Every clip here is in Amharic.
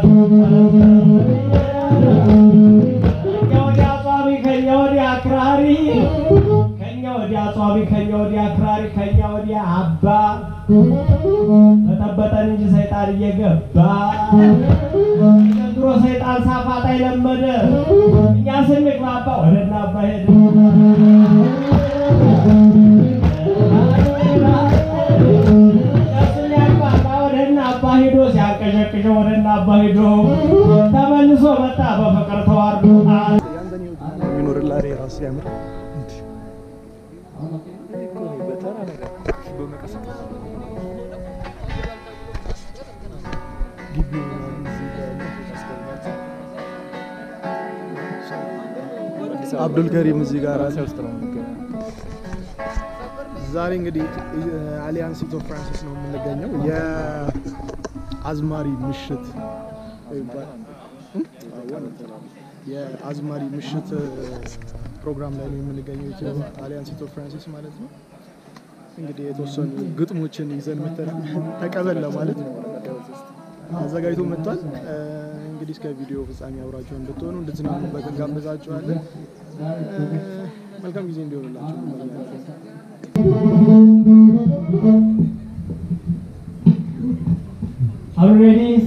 ከኛ ወዲያ ጿሚ ከኛ ወዲያ አክራሪ ከኛ ወዲያ ጿሚ ከኛ ወዲያ አክራሪ ከኛ ወዲያ አባ በጠበጠን እንጂ ሰይጣን እየገባ ዘንድሮ ሰይጣን ሳፋጣ የለመደ እኛ ስንግባባ ወደ እነ አባ ሄደ ስንያግባባ ወደ እነ አባ ሂዶ ሲያንቀዠቅዠው ወደ እነ አባ ሂዶ ተመልሶ መጣ በፍቅር ተዋርዶ ቢኖርላ ራሱ ያምር አብዱል ከሪም እዚህ ጋር አለ። ዛሬ እንግዲህ አሊያንስ ኢትዮ ፍራንሲስ ነው የምንገኘው። የአዝማሪ ምሽት ይባላል። የአዝማሪ ምሽት ፕሮግራም ላይ ነው የምንገኘው። ኢትዮ አሊያንስ ኢትዮ ፍራንሲስ ማለት ነው። እንግዲህ የተወሰኑ ግጥሞችን ይዘን መተናል። ተቀበል ለማለት አዘጋጅቶ መጥቷል። እንግዲህ እስከ ቪዲዮ ፍጻሜ አብራችሁ እንድትሆኑ እንድትዝናኑበት እንጋብዛችኋለን። መልካም ጊዜ እንዲሆንላችሁ Are you ready?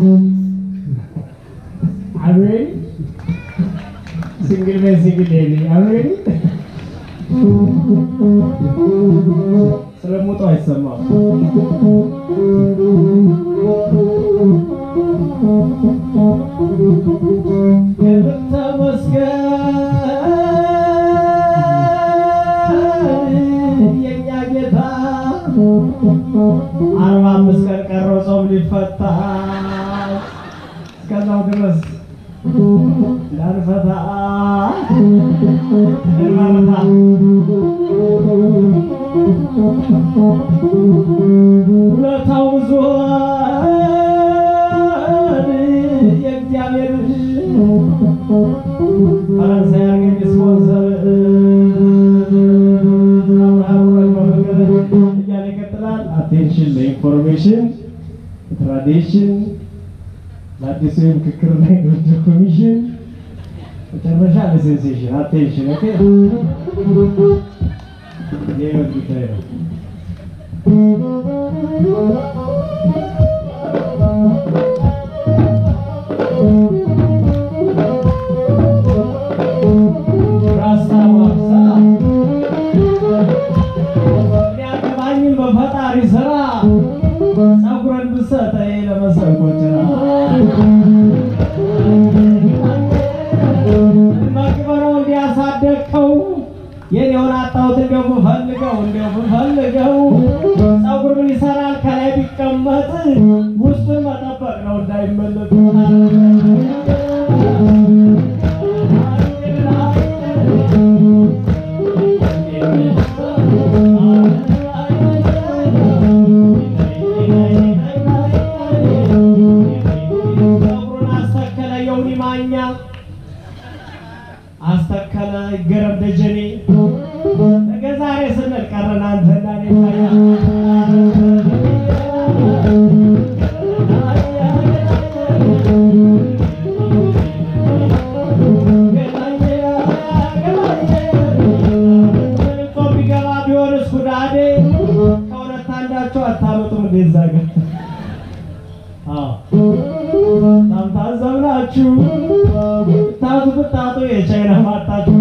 Are you ready? Single man, single lady. Are you ready? ስለሞቱ አይሰማም። ተመስገን የኛ ጌታ አርባ አምስት ቀን ቀረው ጾም ሊፈታ እስከዛው ድረስ እንዳንፈታ እንመርታ ውለታው ብዙ የእግዚአብሔር ፈረንሳይ አርገኝ ስፖንሰር አብርሃም ወልድ በመንገድ እያለ ይቀጥላል። አቴንሽን ለኢንፎርሜሽን ትራዲሽን ለአዲሱ የምክክርና የድርድር ኮሚሽን መጨረሻ ለሴንሴሽን አቴንሽን ኦኬ። የህይወት ጉዳይ ነው። ራስታ ዋብሳ ሊያገባኝም በፈጣሪ ስራ ጸጉረን ብሰጠኝ ለመሰንቆችራ መቅበረው እንዲያሳደግከው የኔውን አጣሁት እንደው ብፈልገው እንደው ብፈልገው ጸጉር ምን ይሰራል ከላይ ቢቀመጥ ውስጡን መጠበቅ ነው እንዳይመለጥ ጸጉሩን አስተከለ የውኒ ማኛ አስተከለ ገረም ደጀኔ ነገ ዛሬ ስንል ቀረን አንተና እኔ ታያ ጾም ቢገባ ቢሆንስ ጉዳዴ ከሁለት አንዳቸው አታመጡም እንዴ እዛ ጋር አዎ በጣም ታዘብናችሁ። ብታጡ ብታጡ የቻይና ማጣችሁ።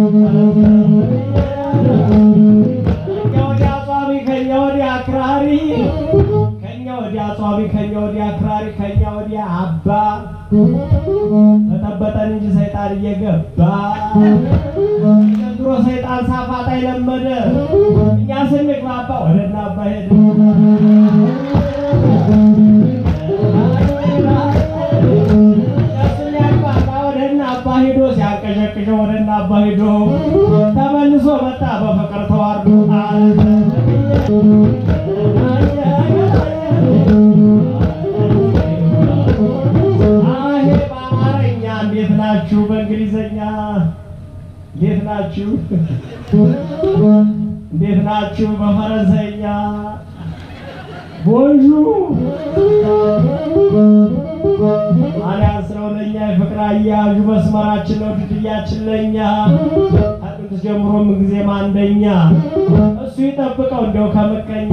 ከኛ ወዲያ ጿሚ ከኛ ወዲያ አክራሪ ከኛ ወዲያ ጿሚ ከኛ ወዲያ አክራሪ ከኛ ወዲያ አባ በጠበጠን እንጂ ሰይጣን እየገባ ዘንድሮ ሰይጣን ሳፋጣ የለመደ እኛ ስንግባባ ወደ እነ አባ ሄደ ስንያግባባ ወደ እነ አባ ሂዶ ሲያንቀዠቅዠው ወደ እነ አባ ሂዶ ተመልሶ መጣ በፍቅር ተዋርዶ አሄ በአማርኛ እንዴት ናችሁ? በእንግሊዘኛ እንዴት ናችሁ? እንዴት ናችሁ? በፈረንሳይኛ ቦንዡ አሊያንስ ነው ለእኛ የፍቅር አያያዡ መስመራችን ነው ድልድያችን ለእኛ ከጥንት ጀምሮ ምንጊዜም አንደኛ እሱ ይጠብቀው እንደው ከምቀኛ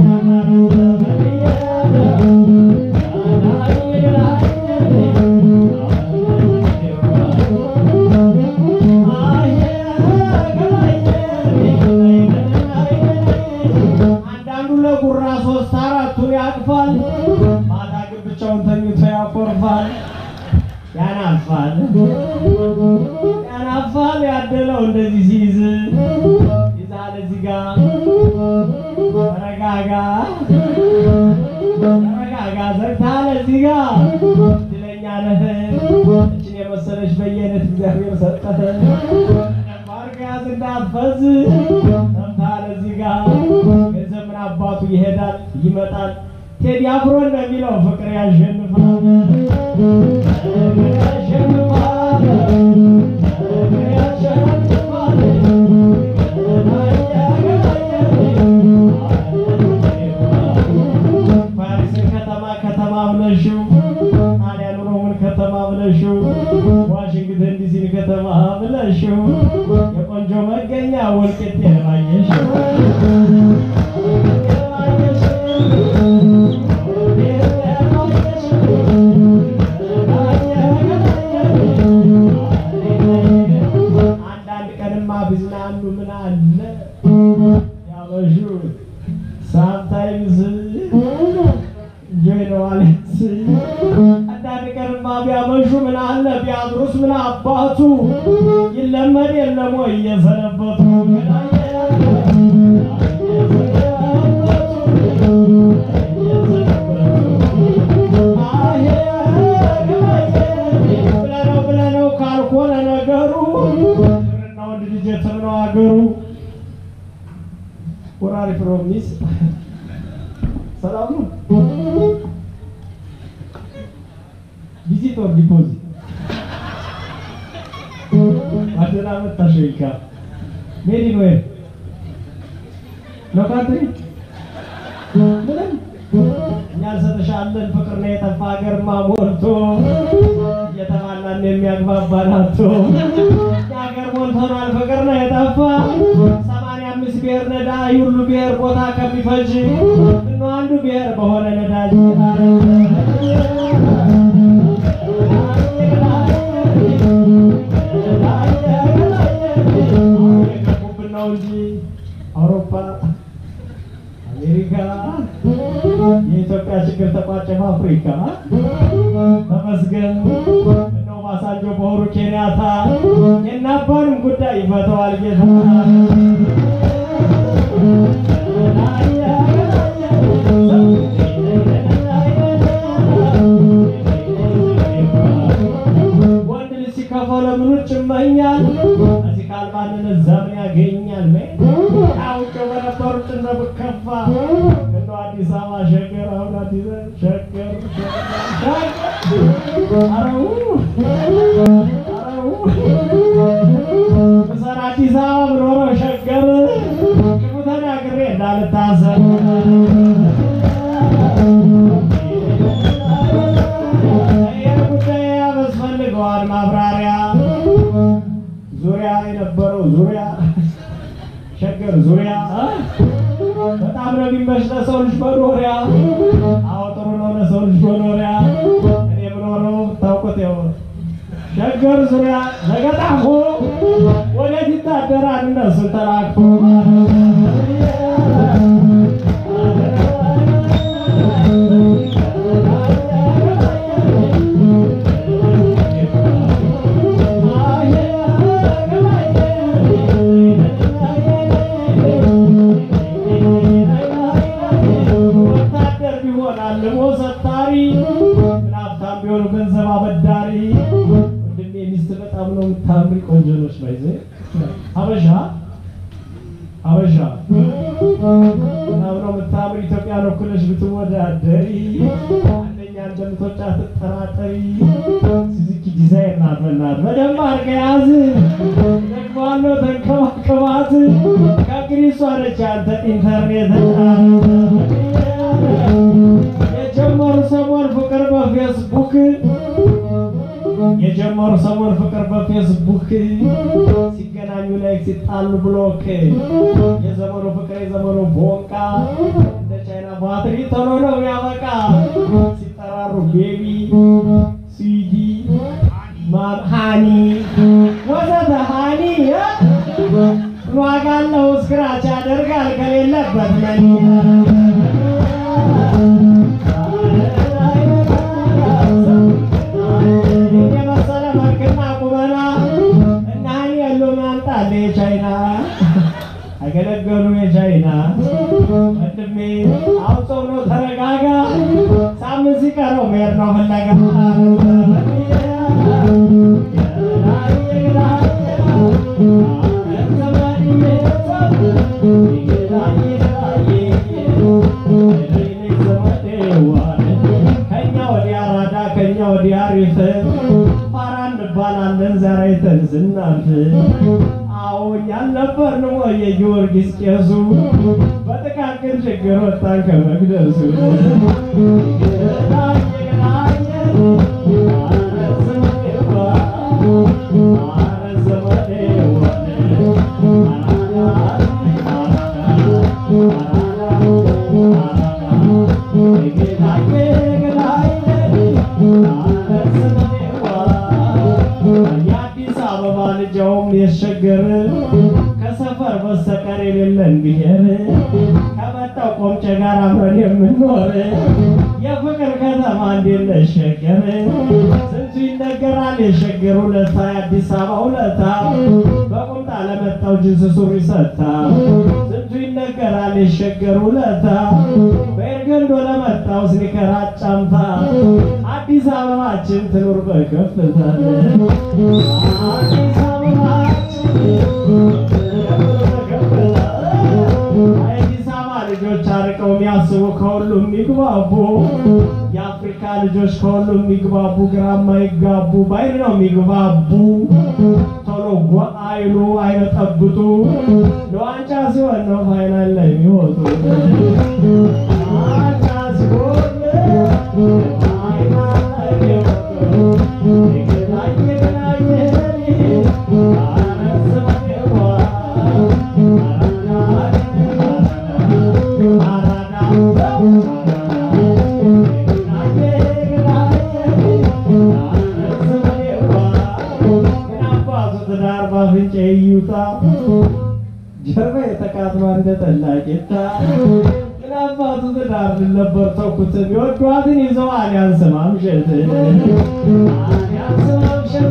አንዳንዱ ለጉራ ሶስት አራቱን ያቅፋል፣ ማታ ግን ብቻውን ተኝቶ ያኮርፋል። ያናፋል ያናፋል ያደለው እንደዚህ ሲይዝ ይዛል እዚህ ጋ ተረጋጋ ተረጋጋ ዘግታል እዚህ ጋ እድለኛ ነህ እችን የመሰለች በየአይነት እግዚአብሔር ሰጠህ ማርጋዝ እንዳትፈዝ ሰምታል እዚህ ጋ ገንዘብ ምን አባቱ ይሄዳል ይመጣል ቴዲ አፍሮ እንደሚለው ፍቅር ያሸንፋል ፓሪስን ከተማ ከተማ ብለሽው ጣሊያን ሮምን ከተማ ብለሽው ዋሽንግተን ዲሲን ከተማ ብለሽው የቆንጆ መገኛ ወልቂጤ ባየሽው አንዳንድ ቀንማ ቢዝናኑ ምን አለ ያበሹ ሳምታይምስ እንጆይ ነው አለች። አንዳንድ ቀንማ ቢያመሹ ምን አለ ቢያድሩስ ምን አባቱ ይለመድ የለም ወይ እየሰነበቱ ብለነው ብለነው ካልሆነ ነገሩ ብርና ወንድ ልጅ የትም ነው አገሩ። ወራሪ ፕሮሚስ ሰላም ነው። ቪዚት ኦር ዲፖዚት አደራ መጣሽ ወይካ ሜሪ ነው ነው ካንትሪ ምንም እኛ እንሰጥሻለን ፍቅር ነው የጠፋ ሀገርማ ሞልቶ እየተባላን የሚያግባባን አቶ የሀገር ሞልቶናል ፍቅር ነው የጠፋ ሰማንያ አምስት ብሔር ነዳጅ ሁሉ ብሔር ቦታ ከሚፈጅ እነ አንዱ ብሔር በሆነ ነዳጅ የገቡብን ነው እንጂ አውሮፓ አሜሪካ የኢትዮጵያ ችግር ተቋጨ በአፍሪካ ተመስገን እነው ባሳንጆ በሆሩ ኬንያታ የናባንም ጉዳይ ይፈተዋል ጌታ ወንድ ልጅ ሲከፋው ለምን ውጭ ይመኛል? እዚህ ካልባንነት ዘመን ያገኛል። አውቄ በነበሩ ጭነ ብከፋ እንደው አዲስ አበባ ሸገር አሁን አዲስ ሸገር አረው አረው ምሰራ አዲስ አበባ ብኖረው ሸገር ክፉ ተናግሬ እንዳልታሰር ይህ ጉዳይ ያስፈልገዋል ማብራሪያ ዙሪያ የነበረው ዙሪያ ሸገር ዙሪያ በጣም ነው የሚመች ለሰው ልጅ መኖሪያ። አዎ ጥሩ ነው ለሰው ልጅ መኖሪያ። እኔ የምኖረው ታውቁት ያው ሸገር ዙሪያ ለገጣፎ ወዴት ይታደራል እነሱን ተላክፎ ወታደር ቢሆን አልሞ ሰታሪ ምን ሀብታም ቢሆኑ ገንዘብ አበዳሪ ወንድሜ ሚስት በጣም ነው የምታምሪ ቆንጆ ነች ባይዘ ሀበሻ ሀበሻ በጣም ነው የምታምሪ ኢትዮጵያን ወክለሽ ብትወዳደሪ አንደኛ እንደምትወጫ ትጠራጠሪ ሱዙኪ ዲዛይር ናት በናት በደንብ አድርገህ ያዝ ደግማለሁ ተንከባከባት ከግሪሷ ነች አንተ ኢንተርኔት የጀመሩ ሰሞን ፍቅር በፌስቡክ የጀመሩ ሰሞን ፍቅር በፌስቡክ ሲገናኙ ላይ ሲጣሉ ብሎክ የዘመኑ ፍቅር የዘመኑ ቦንቃ እንደ ቻይና ባትሪ ቶሎ ነው ያበቃ ሲጠራሩ ቤቢ ስዊዲ ማም ሃኒ ወዘተ ሃኒ ዋጋ አለው ስክራች ያደርጋል ከሌለበት መኒ የመሰለ መልክና ቁመና እና ሃኒ ያሉ ማምጣለ የቻይና አገለገሉ የቻይና ወንድሜ አሁን ጾም ነው ተረጋጋ ሳምንት ሲቀረው መሄድ ነው ፍለጋ ከኛ ወዲያ አራዳ ከኛ ወዲያ አሪፍ ፋራ እንባላለን ዘራይተን ስናልፍ አዎ እኛን ነበርን ወይ የጊዮርጊስ ቄሱ በጥቃቅን ችግር ወጣን ከመቅደሱ የአዲስ አበባ ልጃውም የሸገር ከሰፈር በስተቀር የሌለን ብሔር ከመጣው ቆምጨ ጋር አብረን የምንኖር የፍቅር ከተማ እንዴት ነሽ ሸገር? ስንቱ ይነገራል የሸገር ውለታ የአዲስ አበባ ውለታ በቁምጣ ለመጣው ጅንስ ሱሪ ሰታ ስንቱ ይነገራል የሸገር ውለታ በኤርገንዶ ለመጣው ስኒከር አጫምታ አዲስ አበባችን ትኑር በከፍታ አዲስ አበባችን የአዲስ አበባ ልጆች አርቀው የሚያስቡ ከሁሉም የሚግባቡ የአፍሪካ ልጆች ከሁሉም የሚግባቡ ግራ የማይጋቡ በአይን ነው የሚግባቡ ቶሎ ጓ አይሉ አይበጠብጡ ለዋንጫ ሲሆን ነው ፋይናል ላይ የሚወጡ ዋንጫ ሲሆን ፋይናል ላይ የሚወጡ የገናኘ ገናኘ ጀርባ የተቃጥሎ እንደ ጠላ ቄታ ምን አባቱ ትዳር ነበር ተኩት ቢወዷትን ይዘዋል ያንስማምሸት ያንስማምሸት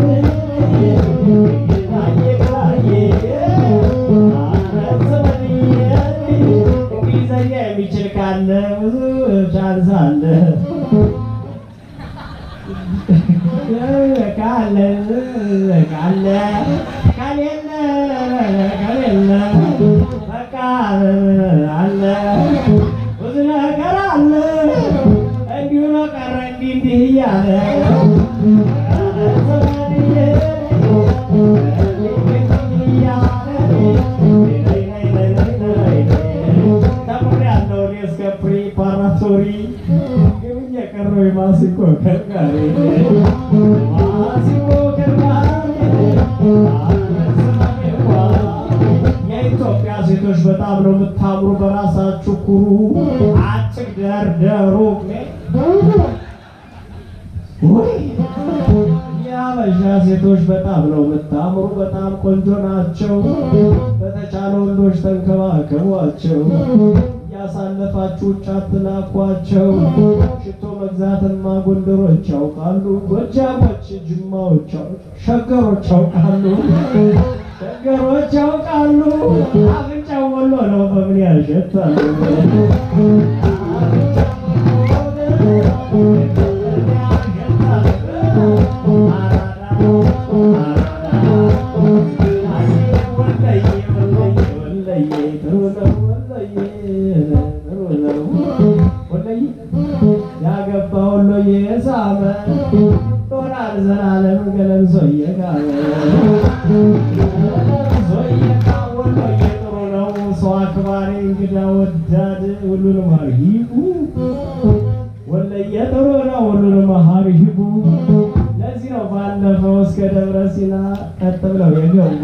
እንግሊዘኛ የሚችል ካለ ብዙ ቻንስ አለ ካለ ካለ ከሌለ ከሌለ በቃ አለ ብዙ ነገር አለ እንዲሁ ነው ቀረ እንዲህ እንዲህ እያለ ተምሬያለሁ እኔ እስከ ፕሪፓራቶሪ ግን እየቀረው የማሲንቆ ከርካሪ ማሲንቆ ከርካሪ የኢትዮጵያ ሴቶች በጣም ነው የምታምሩ፣ በራሳችሁ ኩሩ፣ አትግደርደሩ። ውይ የአበሻ ሴቶች በጣም ነው የምታምሩ፣ በጣም ቆንጆ ናቸው። በተቻለ ወንዶች ተንከባከቧቸው፣ እያሳለፋችሁ ውጭ አትላኳቸው። ሽቶ መግዛትማ ጎንደሮች ያውቃሉ፣ ጎጃሞች፣ ጅማዎች፣ ሸገሮች ያውቃሉ፣ ሸገሮች ያውቃሉ። አፍንጫው ወሎ ነው በምን ያሸታሉ? ያገባ ወሎ የሳመ ጦራል ዘላለም ገለምሶ እየጋመ ገለምሶ እየጋ ወሎ ጥሩ ነው ሰው አክባሪ እንግዳ ወዳድ ሁሉንም አርሂቡ ወለየ ጥሩ ነው ሁሉንም አርሂቡ ለዚህ ነው ባለፈው እስከ ደብረ ሲና ቀጥ ብለው የገቡ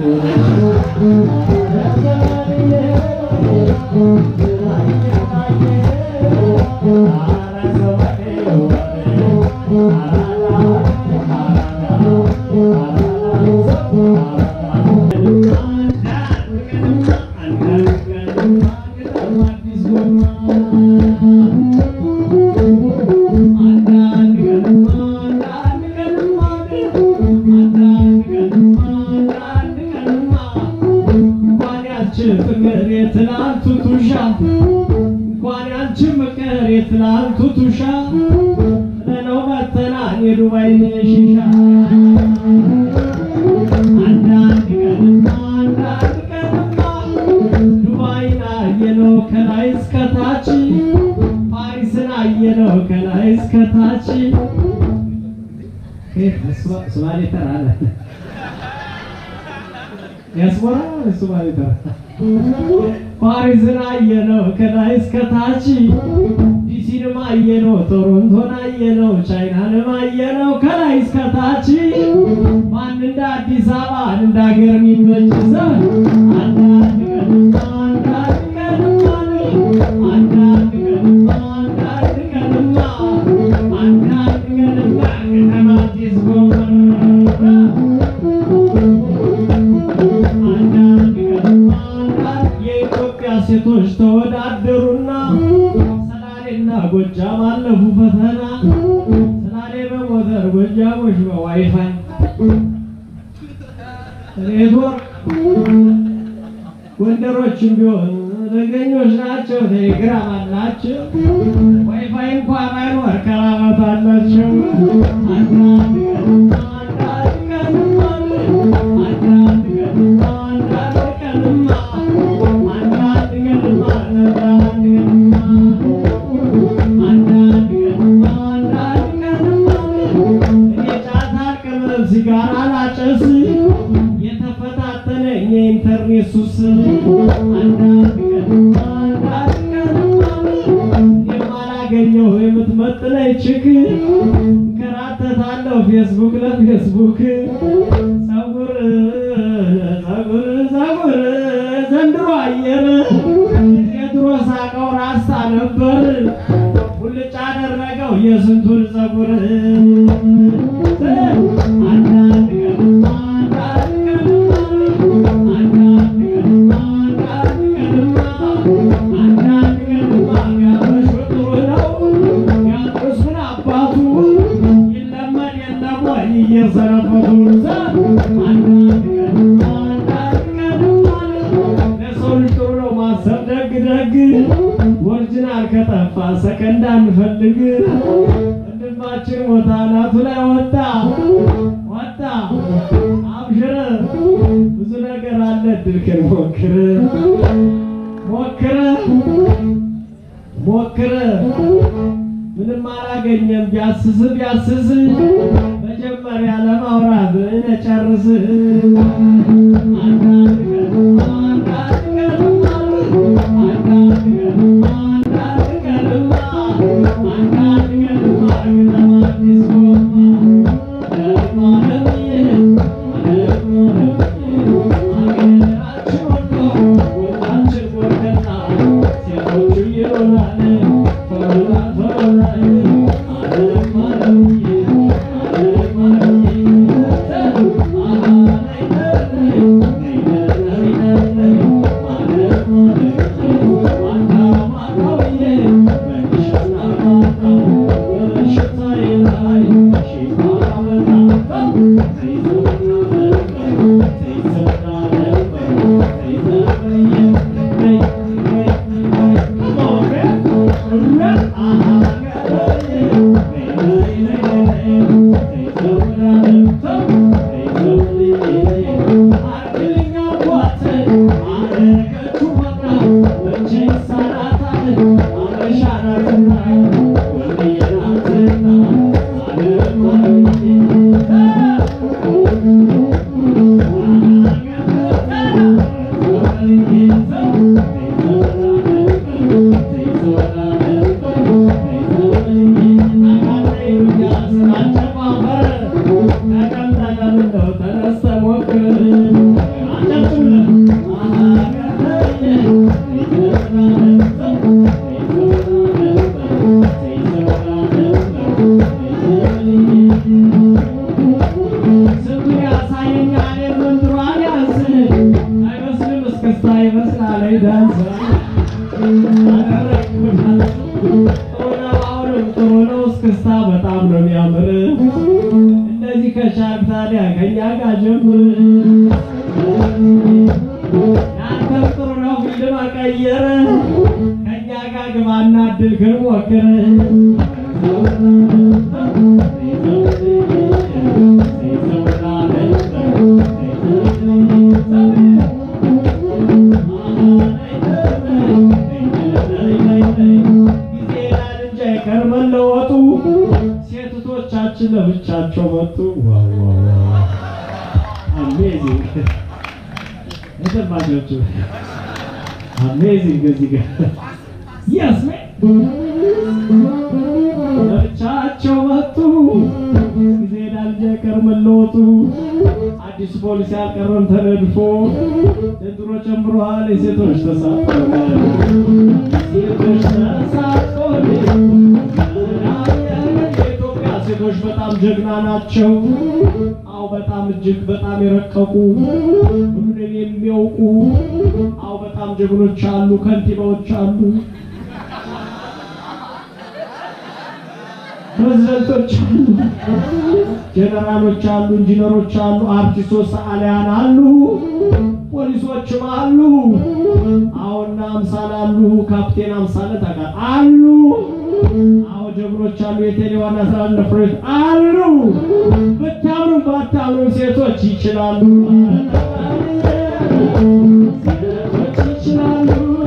ፍቅር የትናንቱ ቱሻ እንኳን ያንቺ ፍቅር የትናንቱ ቱሻ ለነው መተናን የዱባይን ሺሻ አንዳንድ ቀንማ አንዳንድ ቀንማ ዱባይን አየነው ከላይ እስከታች ፓሪስን አየነው ከላይ እስከታች ሶማሌ ተራ አለ ዲያስፖራ ሶማሌ ተራ ፓሪስን አየነው ከላይ እስከታች ዲሲንም አየነው ቶሮንቶን አየነው ቻይናንም አየነው ከላይ እስከታች ማን እንደ አዲስ አበባ እንደ ሀገር የሚመች ሰው አንዳንድ ቀንማ አንዳንድ ቀንማ አንዳንድ ቀንማ አንዳንድ ቀንማ አንዳንድ ቀንማ ከተማ አዲስ ጎመራ የኢትዮጵያ ሴቶች ተወዳደሩና ሰላሌና ጎጃም አለፉ ፈተና። ሰላሌ በሞተር ጎጃሞች በዋይፋይ ኔትወርክ፣ ጎንደሮችም ቢሆን ደገኞች ናቸው። ቴሌግራም አላቸው። ዋይፋይ እንኳ ባይኖር ከራመት አላቸው። አንዳንድ ቀንማ አንዳንድ ቀንማ አንዳንድ ቀንማ አንዳንድ ቀንማ አንዳንድ ቀንማ አንዳንድ ቀንማ አንዳንድ ቀንማ እኔ ጫት አልቅምም ሲጋራ አላጨስ የተፈታተነኝ የኢንተርኔት ሱስ አንዳንድ ቀንማ አንዳንድ ቀንማ የማላገኘው የምትመጥነኝ ችክ እንከራተታለሁ ፌስቡክ ለፌስቡክ ጸጉር ጸጉር ጸጉር ዘንድሮ አየር የድሮ ሳቀው ራስታ ነበር ሁልጭ አደረገው የስንቱን ጸጉር አንዳንድ ቀንማ አንዳንድ ቀንማ አንዳንድ ቀንማ አንዳንድ ቀንማ አንዳንድ ቀንማ ያበሽ ጥሩ ነው ያጥሱን አባቱ ይለመድ የለም ወይ እየሰነበቱ አንዳንድ ቀንማ አንዳንድ ቀንማ ለሰው ልጅ ጥሩ ነው ማሰብ ደግ ደግ ኦሪጂናል ከጠፋ ሰከንድ አንፈልግ ወንድማችን ሞታ ናቱ ላይ ወጣ ወጣ አብሽር ብዙ ነገር አለ ድልክን ሞክር ሞክር ሞክር ምንም አላገኘም ቢያስስ ቢያስስ መጀመሪያ ለማውራት ነጨርስ አንዳንድ ቀንማ አንዳንድ ቀንማ አንዳንድ ቀንማ አንዳንድ ቀንማ አንዳንድ ቀንማ ከተማ አዲስ ጎማ ደግሞ ለምዬ ደግሞ ለምዬ አገራችን ወሎ ወጣችን ጎርደና ሴቶቹ ይሮናል ቶሎና ቶሎና አለም አለምዬ አለም አለምዬ ይመስላል ዳንስ አሁንም ጥሩ ነው። እስክስታ በጣም ነው የሚያምር። እንደዚህ ከቻልክ ታዲያ ከኛ ጋር ጀምር። ያንተም ጥሩ ነው ፊልድ መቀየር። ከኛ ጋር ግባና እድልህን ሞክር። መለወጡ ሴቶቻችን ለብቻቸው መጡ። ዋው ዋው ዋው! አሜዚንግ የተባቸው አሜዚንግ እዚህ ጋር የስ ለብቻቸው መጡ። ጊዜ ዳልጀቀር መለወጡ አዲስ ፖሊሲ አልቀረም ተነድፎ ዘንድሮ ጨምሯል የሴቶች ተሳትፎ ሴቶች ተሳትፎ የኢትዮጵያ ሴቶች በጣም ጀግና ናቸው። አው በጣም እጅግ በጣም የረቀቁ ሁሉንም የሚያውቁ አው በጣም ጀግኖች አሉ፣ ከንቲባዎች አሉ፣ ፕሬዝደንቶች አሉ፣ ጀነራሎች አሉ፣ ኢንጂነሮች አሉ፣ አርቲስቶች፣ ሰዓሊያን አሉ፣ ፖሊሶችም አሉ። አሁና አምሳል አሉ፣ ካፕቴን አምሳለ ታውቃ አሉ። አዎ ጀግኖች አሉ፣ የቴሌ ዋና ስራ ፍሬት አሉ። ብታምኑ ባታምኑ ሴቶች ይችላሉ። ሴቶች ይችላሉ።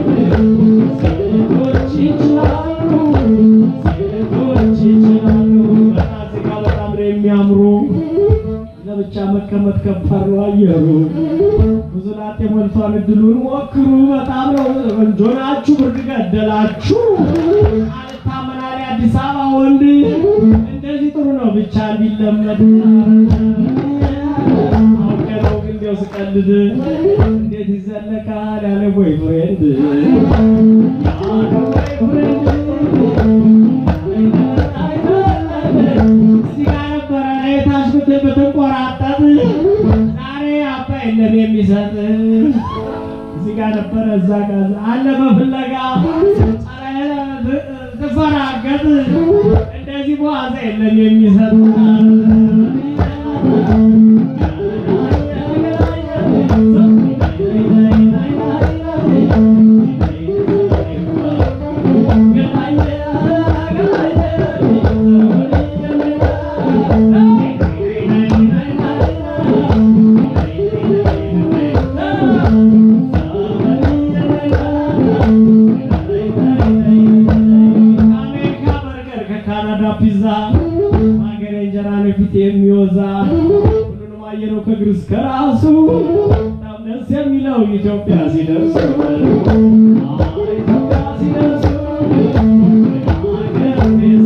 ሴቶች ይችላሉ። ሴቶች ይችላሉ። በጣም እዚህ ጋር በጣም ነው የሚያምሩ። ለብቻ መቀመጥ ከባድ ነው አየሩ። ብዙ ላጤ ሞልቷል። እድሉን ሞክሩ። በጣም ነው ቆንጆ ናችሁ። ብርድ ገደላችሁ። አልታመናል አዲስ አበባ ወንድ እንደዚህ ጥሩ ነው ብቻ እንዲለመድ አውቄ ነው ግን እንዲያው ስቀልድ እንዴት ይዘለቃል ያለ ቦይ ፍሬንድ ያለ ቦይፍሬንድ እዚህ ጋር ነበረ ታች ብትል ብትንቆራጠጥ ዛሬ አባይ የለም የሚሰጥ እዚህ ጋር ነበረ እዛ ጋር አለ በፍለጋ ትፈራገጥ እንደዚህ በዋዛ የለም የሚሰጥ ከአሜሪካ በርገር ከካናዳ ፒዛ ሀገሬ እንጀራ ነው ፊት የሚወዛ ሁሉንም አየነው ከእግር እስከ ራሱ በጣም ደስ የሚለው ኢትዮጵያ ሲደርሱ ኢትዮጵያ ሲደርሱ ሀገር ቤት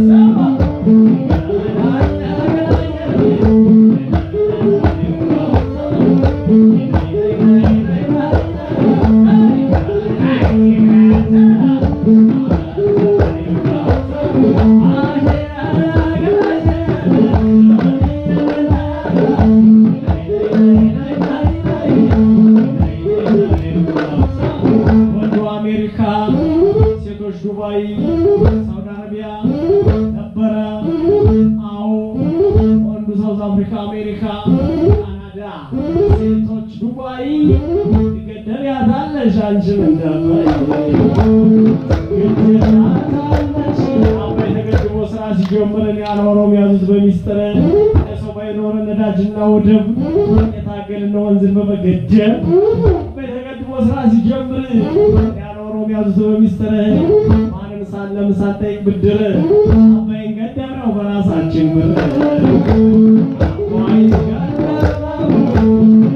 ወንዱ አሜሪካ፣ ሴቶች ዱባይ፣ ሳውዲ አረቢያ ነበረ። አዎ ወንዱ ሳውዝ አፍሪካ፣ አሜሪካ፣ ካናዳ፣ ሴቶች ዱባይ። ትገደሪያታለሽ አንቺም እንዳባይ ትገደሪያታለሽ። አባይ ተገድቦ ስራ ሲጀምረን ያለ ኦሮሞ ያዙት በሚስጥር ሰው ባይኖረ ነዳጅና ወደብ የታገልን ወንዝን በመገደብ አባይ ተገድቦ ስራ ሲጀምር ያለ ኦሮሞ ያዙት በሚስጥር ማንም ሳለም ሳንጠይቅ ብድር አባይን ገደብነው በራሳችን ብር አባይን ገደብነው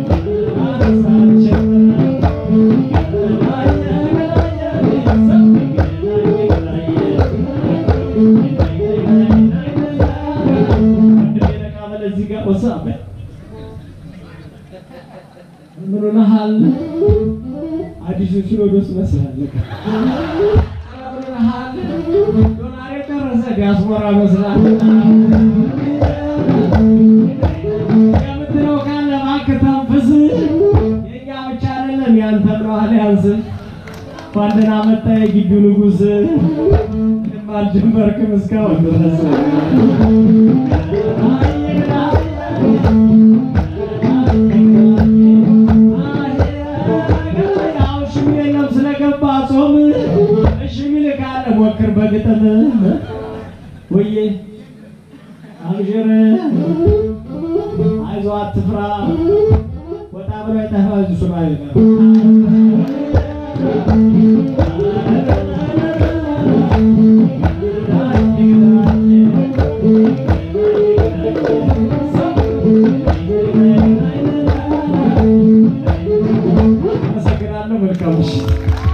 በራሳችን ምን ሆነሃል? አዲሱ ሲኖዶስ መስላለህ። ምን ሆነሃል? ዶላር የጨረሰ ዲያስፖራ መስላለህ። የምትለው ካለ እባክህ ተንፍስ። የእኛ ብቻ አይደለ የለም ያንተም ነው አሊያንስ እንኳን ደህና መጣ የግቢው ንጉሥ ምንም አልጀመርክም እስካሁን ድረስ ያው ሽሚ የለም ስለገባ ጾም እሺ ሚል ካለ ሞክር በግጥም ወዬ አብሽር አይዞህ አትፍራ ወጣ ብሎ የጠፋ እሱ ነው አይቀር አመሰግናለሁ። መልካም ምሽት።